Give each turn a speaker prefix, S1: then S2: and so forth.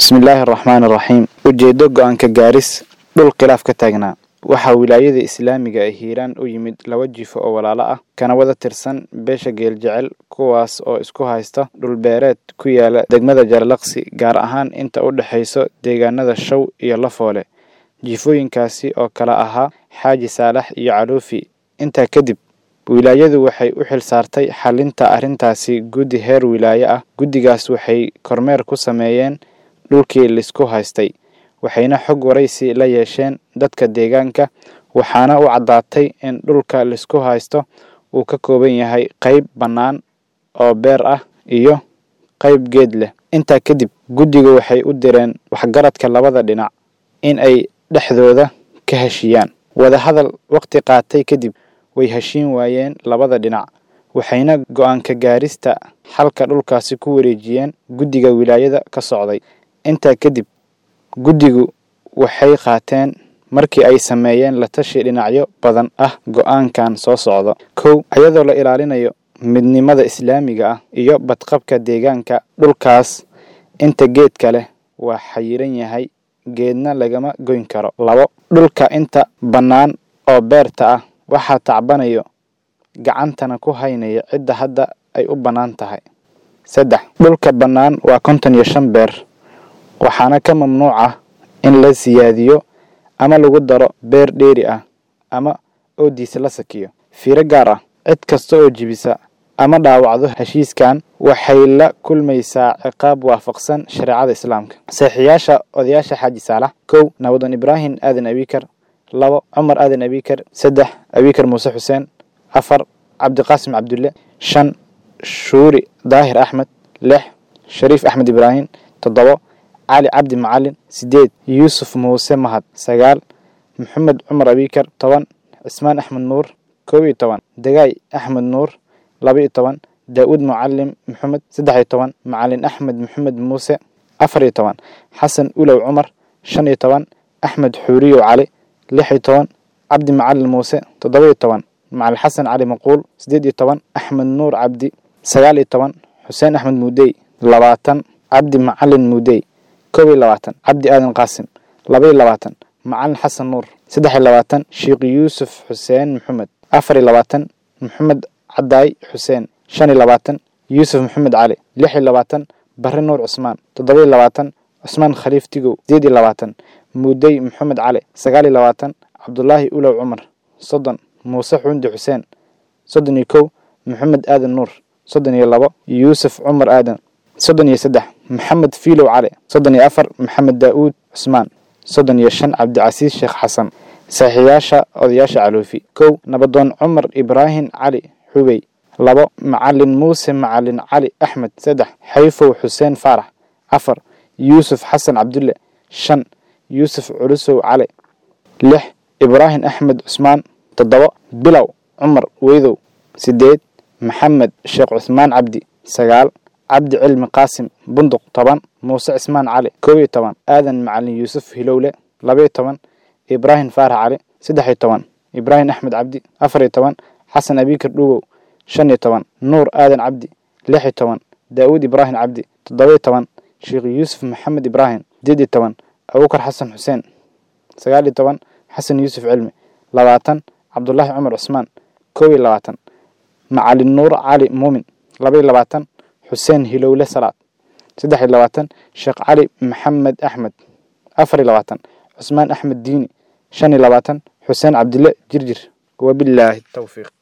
S1: bismillaahi araxmaan araxiim ujeeddo go-aanka gaaris dhul khilaaf ka taagnaa waxaa wilaayada islaamiga ee hiiraan u yimid laba jifo oo walaalo ah kana wada tirsan beesha geeljecel kuwaas oo isku haysta dhulbeereed ku yaala degmada jaralaqsi gaar ahaan inta u dhexayso deegaanada show iyo lafoole jifooyinkaasi oo kala ahaa xaaji saalax iyo caluufi intaa kadib wilaayadu waxay u xil saartay xalinta arrintaasi guddi heer wilaaye ah guddigaas waxay kormeer ku sameeyeen dhulkii laisku haystay waxayna xog waraysi la yeesheen dadka deegaanka waxaana u caddaatay in dhulka laisku haysto uu ka kooban yahay qayb bannaan oo beer ah iyo qayb geed leh intaa kadib guddigu waxay u direen waxgaradka labada dhinac in ay dhexdooda ka heshiiyaan wadahadal waqti qaatay kadib way heshiin waayeen labada dhinac waxayna go-aanka gaarista xalka dhulkaasi ku wareejiyeen guddiga wilaayada ka socday intaa kadib guddigu waxay qaateen markii ay sameeyeen la tashi dhinacyo badan ah go-aankan soo socda kow iyadoo la ilaalinayo midnimada islaamiga ah iyo badqabka deegaanka dhulkaas inta geedka leh waa xayiran yahay geedna lagama goyn karo labo dhulka inta bannaan oo beerta ah waxaa tacbanayo gacantana ku haynaya cidda hadda ay u bannaan tahay saddex dhulka bannaan waa konton iyo shan beer waxaana ka mamnuuc ah in la siyaadiyo ama lagu daro beer dheeri ah ama oodiisa la sakiyo fiiro gaar ah cid kasta oo jibisa ama dhaawacdo heshiiskan waxay la kulmaysaa ciqaab waafaqsan shareecada islaamka saxiixyaasha odayaasha xaaji saalax kow nabadoon ibraahim aadan abikar labo cumar aadan abikar saddex abikar muuse xuseen afar cabdiqaasim cabdulle shan shuuri daahir axmed lix shariif axmed ibraahim toddobo cali cabdi macalin sideed yuusuf muuse mahad sagaal maxamed cumar abikar toban cismaan axmed nuur koob iyo toban dagaay axmed nuur laba iyo toban daa-uud mucalim maxamed saddex iyo toban macalin axmed maxamed muuse afar iyo toban xasan ulow cumar shan iyo toban axmed xuuriyow cali lix iyo toban cabdi macalin muuse toddoba iyo toban macalin xasan cali maquul siddeed iyo toban axmed nuur cabdi sagaal iyo toban xuseen axmed muudey labaatan cabdi macalin muudey koob iyo labaatan cabdi aadan qaasim laba iyo labaatan macalin xasan nuur saddex iyo labaatan sheekh yuusuf xuseen maxamed afar iyo labaatan maxamed cadaay xuseen shan iyo labaatan yuusuf maxamed cali lix iyo labaatan barre nuur cusmaan toddoba iyo labaatan cusmaan khaliif tigow sideed iyo labaatan muudey maxamed cali sagaal iyo labaatan cabdulaahi ulow cumar soddon muuse xuundi xuseen soddon iyo kow maxamed aadan nuur soddon iyo labo yuusuf cumar aadan soddon iyo saddex maxamed fiilow cali soddon iyo afar maxamed daa-uud cusmaan soddon iyo shan cabdicasiis sheekh xasan saxiixyaasha odayaasha caluufi kow nabadoon cumar ibraahim cali xubey labo macalin muuse macalin cali axmed saddex xayfow xuseen faarax afar yuusuf xasan cabdulle shan yuusuf culusow cali lix ibraahim axmed cusmaan toddobo bilow cumar weydow sideed maxamed sheekh cusmaan cabdi sagaal cabdi cilmi qaasim bunduq toban muuse cismaan cali koob iyo toban aadan macalin yuusuf hilowle laba iyo toban ibraahim faarax cali saddex iyo toban ibraahim axmed cabdi afar iyo toban xasan abikar dhuwow shan iyo toban nuur aadan cabdi lix iyo toban daawuud ibraahim cabdi toddoba iyo toban sheekh yuusuf maxamed ibraahim sideed iyo toban abubakar xasan xuseen sagaal iyo toban xasan yuusuf cilmi labaatan cabdulaahi cumar cusmaan koob iyo labaatan macalin nuur cali muumin laba iyo labaatan xuseen hilowle salaad saddex iyo labaatan sheekh cali maxamed axmed afar iyo labaatan cusmaan axmed diini shan iyo labaatan xuseen cabdille jirjir wabilaahi towfiiq